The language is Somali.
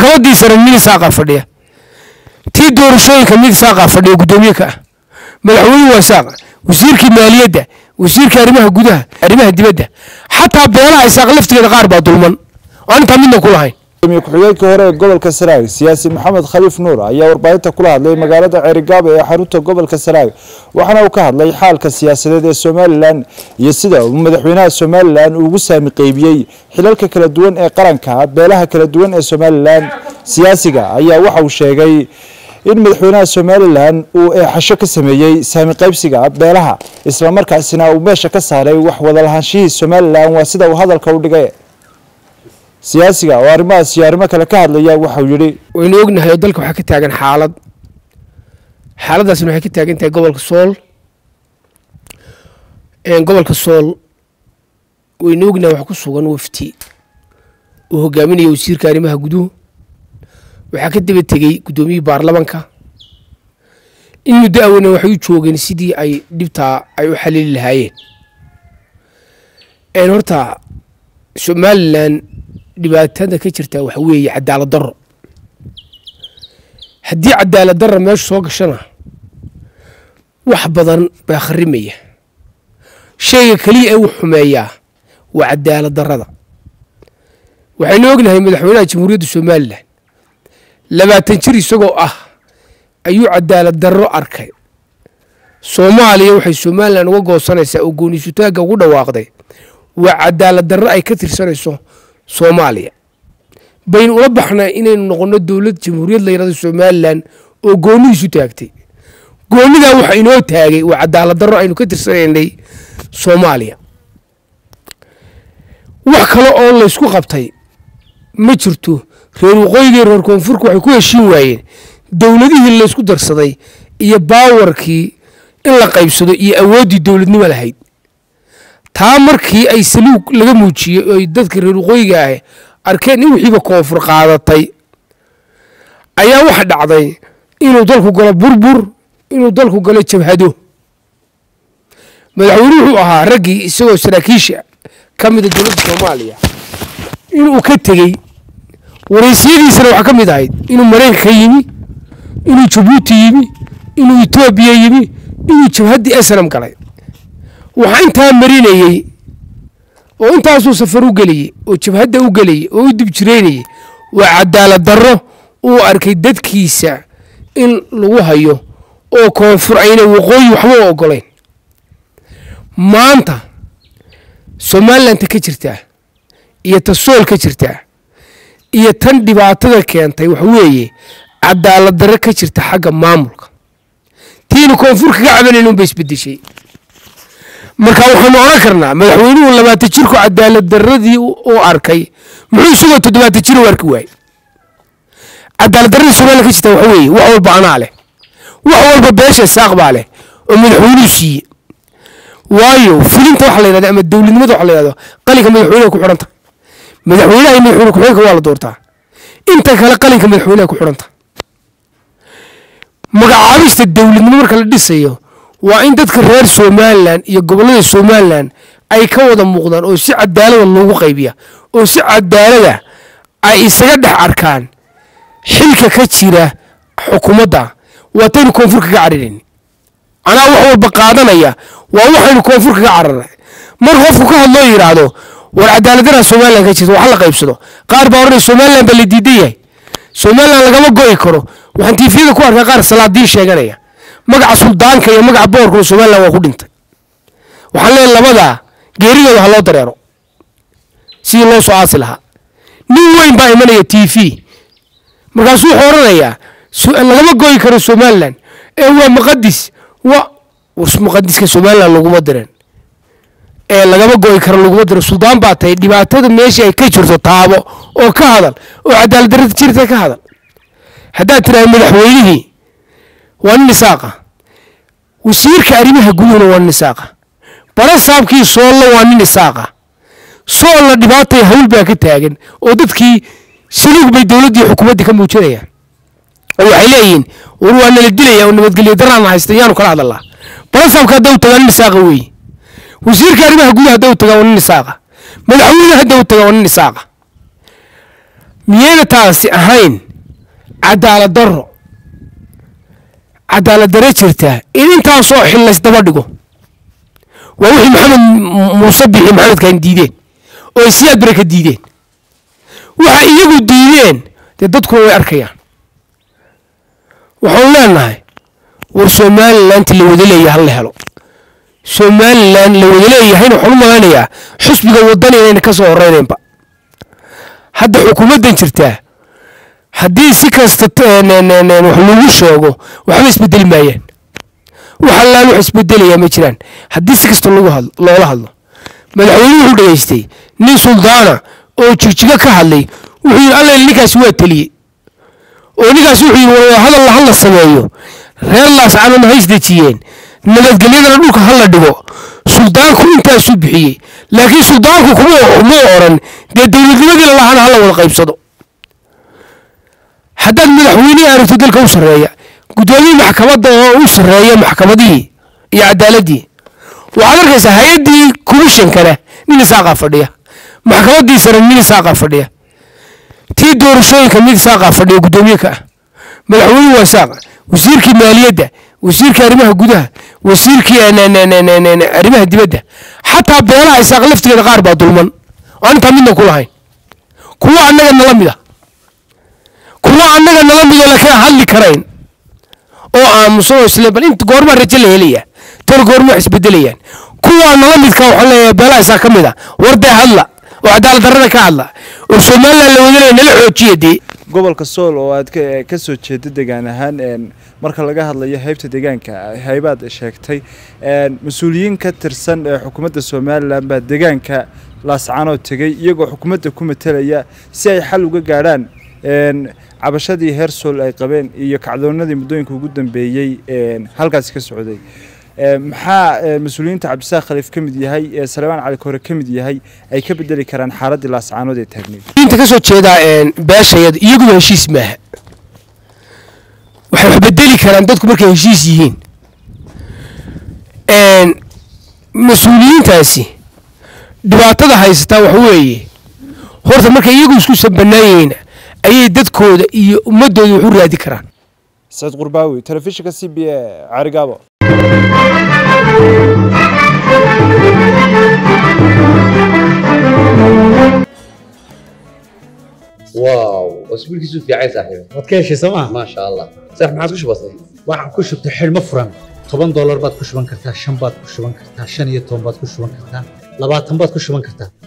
maxkamaddii sare mid isaaqaa fadhiya tii doorashooyinka mid isaaqaa fadhiya guddoomiye ka ah madaxweynuhu waa isaaq wasiirkii maaliyadda wasiirkii arrimaha gudaha arrimaha dibadda xataa beelaha isaaq laftigeeda qaar baa dulman oo aan intaa midna ku lahayn gudoomiye ku-xigeenkii hore ee gobolka sanaag siyaasi maxamed khaliif nuur ayaa warbaahinta kula hadlay magaalada ceerigaabo ee xarunta gobolka sanaag waxaana uu ka hadlay xaalka siyaasadeed ee somalilan iyo sida uu madaxweynaha somalilan ugu saami qeybiyey xilalka kala duwan ee qaranka beelaha kala duwan ee somalilan siyaasiga ayaa waxa uu sheegay in madaxweynaha somalilan uu eexasho ka sameeyey saami qaybsiga beelaha islamarkaasina uu meesha ka saaray wax wadalahaanshihii somalilan waa sida uu hadalka u dhigay siyaasiga oo arrimahaas iyo arrimo kale ka hadlaya waxauu yidhi waynu ognahay oo dalka waxaa ka taagan xaalad xaaladdaasna waxay ka taagan tahay gobolka sool gobolka sool waynu ognahay wax ku sugan wafti uu hogaaminaya wasiirka arrimaha guduhu waxaa ka daba tegey guddoomiyihii baarlamanka in muddo awena waxay u joogeen sidii ay dhibtaa ay u xalili lahaayeen horta somalilan dhibaatada ka jirta waxa weeye cadaalad darro haddii cadaalad darra meesha soo gashana wax badan baa kharimaya shayga keliya ee uu xumeeyaa waa cadaalad darrada waxaynu ognahay madaxweynaha jamhuuriyadda somalilan labaatan jir isagoo ah ayuu cadaalad darro arkay soomaaliya waxay somalilan uga goosanaysaa oo gooniisutaagga ugu dhawaaqday waa cadaalad darro ay ka tirsanayso soomaaliya baynu ula baxnaa inaynu noqonno dowlad jamhuuriyad la yidhahdo somalilan oo goonihiisu taagtay goonidaa waxa inoo taagay waa cadaalad darro aynu ka tirsanaynay soomaaliya wax kale oo laysku qabtay ma jirto reer waqooyigii reer koonfurka waxay ku heshiin waayeen dowladihii laysku darsaday iyo baawarkii in la qaybsado iyo awooddii dowladnimo lahayd taa markii ay saluug laga muujiyey oy dadka reer waqooyiga ah arkeen in wixiiba koonfur qaadatay ayaa waxa dhacday inuu dalku galo burbur inuu dalku galo jabhado madaxweyne wuxuu ahaa raggii isagoo saraakiisha ka mida dowladda soomaaliya inuu ka tegey waraysiyadiisana waxaa ka mid ahayd inuu maraykanka yimi inuu jabuuti yimi inuu etoobiya yimi inuu jabhaddii esnam galay waxaa intaa marinayey oo intaasuu safar u geliyey oo jabhadda u gelayey oo u dibjireynayey waa cadaalad darro uu arkay dadkiisa in lagu hayo oo koonfur ayna waqooyi waxba u ogolayn maanta somalilanta ka jirtaa iyo ta sool ka jirtaa iyo tan dhibaatada keentay waxa weeye cadaalad darro ka jirta xagga maamulka tiina koonfur kaga cabanayn unba isbedeshay marka waxaanu odhan karnaa madaxweynuhu labaatan jirku cadaalad darradii uu arkay muxuu isagoo toddobaatan jir u arki waayey cadaalad darradii somaliya ka jirta waxa weeye wax walba anaa leh wax walba beesha saaq baa leh oo madaxweynuhu siiye waayo fulinta waxa la yidhahda ama dowladnimada waxa la yidhahdo qalinka madaxweynaha ku xidhanta madaxweynaha iyo madaxweyne ku-xigeenka waa la doortaa inta kale qalinka madaxweynaha ku xidhanta magacaabista dowladnimo marka la dhisayo waa in dadka reer somalilan iyo gobollada somalilan ay ka wada muuqdaan oo si cadaalada loogu qaybiya oo si cadaalada ay isaga dhex arkaan xilka ka jira xukuumadda waataynu koonfur kaga cararayn anaa wax walba qaadanaya waa waxaynu koonfur kaga cararnay mar qofku ka hadloo yidhaahdo war cadaaladdaraa somalilan ka jirta wax la qaybsado qaar baa odhanaya somalilan baa la diidan yahay somalilan lagama go'i karo waxaan tiifiyada ku arkaa qaar salaadiin sheeganaya magaca suldaanka iyo magaca boorkuna somalilan waa ku dhintay waxaan leeyahay labadaa geeridooda ha loo dareero sidii loo soo aasi lahaa nin weyn baa imanaya t v markaasuu wuxuu odhanayaa lagama goyi karo somalilan ee waa muqadis wa muqadiska somalilan laguma diren ee lagama goyi karo laguma diro suldaan baa tahay dhibaatada meesha ay ka jirto taabo oo ka hadal oo cadaalad darrada jirta ka hadal haddaad tirahay madaxweynihii waa nin isaaqa wasiirka arrimaha guduhuna waa nin isaaqa barasaabkii soolla waa nin isaaqa soolla dhibaatay hawl baa ka taagan oo dadkii saluug bay dowladdii xukuumaddii ka muujinayaan oo waxay leeyihiin war waa nala dilaya oo nabadgelyo daraan haysta yaanu kala hadalaa barasaabka hadda u tagaa nin isaaqa weeye wasiirka arrimaha gudaha hadda u tagaa waa nin isaaqa madaxweyne hadda u tagaa waa nin isaaqa miyayna taasi ahayn cadaalad darro cadaalad darre jirtaa in intaasoo xil laysdaba dhigo waa wixii maxamed muuse bixi maxamedkan diideen oo ay siyaad bare ka diideen waxa iyagu diideen dee dadkuna way arkayaan waxaanu leenahay war somalilanti la wada leeyahay hal la helo somalilan la wada leeyahayna waxaan u malaynayaa xusbiga wadani inayna ka soo horeynaynba hadda xukuumaddan jirtaa haddii si kasta wax lagu sheego waxba isbedeli maayaan wax allaan wax isbedelayaa ma jiraan haddii si kasta lagu hadlo loola hadlo madaxweynuhu wuxuu dhegaystay nin suldaana oo jigjigo ka hadlay wuxuu yidhi alla ninkaasi waa teliyey oo ninkaasi wuxuu yidhi waa hadal hala sameeyo reer laascanona ha isdejiyeen nabadgelyadana dhulka hala dhigo suldaanku intaasuu bixiyey laakiin suldaanku kuma oran dee dowladnimadii lalahaana hala wada qaybsado haddaad madaxweynehi aragto dalka u sarreeya guddoomiye maxkamadda oo u sarreeya maxkamadihii iyo cadaaladii waxaad arkaysaa hay-addii komishonkana nin isaaqaa fadhiya maxkamadiisana nin isaaqaa fadhiya tii doorashooyinka mid isaaqaa fadhiya guddoomiye ka ah madaxweynuhu waa isaaqa wasiirkii maaliyadda wasiirkii arrimaha gudaha wasiirkii arrimaha dibadda xataa beelaha isaaq laftigeeda qaar baa dulman oo aan intaa midna ku lahayn kuwa annaga nala mid a kuwa annaga nala midoo laakiin aan hadli karayn oo aamusan oo isle bal inta goormaa rajo la helaya tar goorma wax isbedelayaan kuwaa nala midka waxaan leeyahay beelaha isaaq ka mid a wardee hadla oo cadaalad darrada ka hadla oo somalilan la wadanaya nala xoojiya dee gobolka sool oo aad ka soo jeeda degaan ahaan marka laga hadlayo haybta deegaanka haybaad sheegtay mas-uuliyiin ka tirsan xukuumadda somalilan baa deegaanka laascanoo tegey iyagoo xukuumadda ku matelaya si ay xal uga gaadhaan cabashadii heer sool ay qabeen iyo kacdoonadii muddooyinka ugu dambeeyey halkaasi ka socday maxaa mas-uuliyiinta cabdisaaq khaliif ka mid yahay salebaan cali kore ka mid yahay ay ka bedeli karaan xaaladii laascaanood ee taagneyd inta ka soo jeedaa beeshayada iyaguba heshiis maaha waxay wax bedeli karaan dadku markay heshiis yihiin mas-uuliyiintaasi dhibaatada haysataa waxa weeye horta markay iyagu isku sanbanaayeyna ayay dadkooda iyo ummadooda wax u raadi karaan saciid qurbaawi telefishinka c b a carigaabo واو اسبوعك في عايز صاحبي waad ka heshay sooma ما شاء الله صح ما عاد كش بسيط waxaan ku shubtay xidhmo furan toban doolar baad ku shuban kartaa shan baad ku shuban kartaa shan iyo toban baad ku shuban kartaa labaatan baad ku shuban kartaa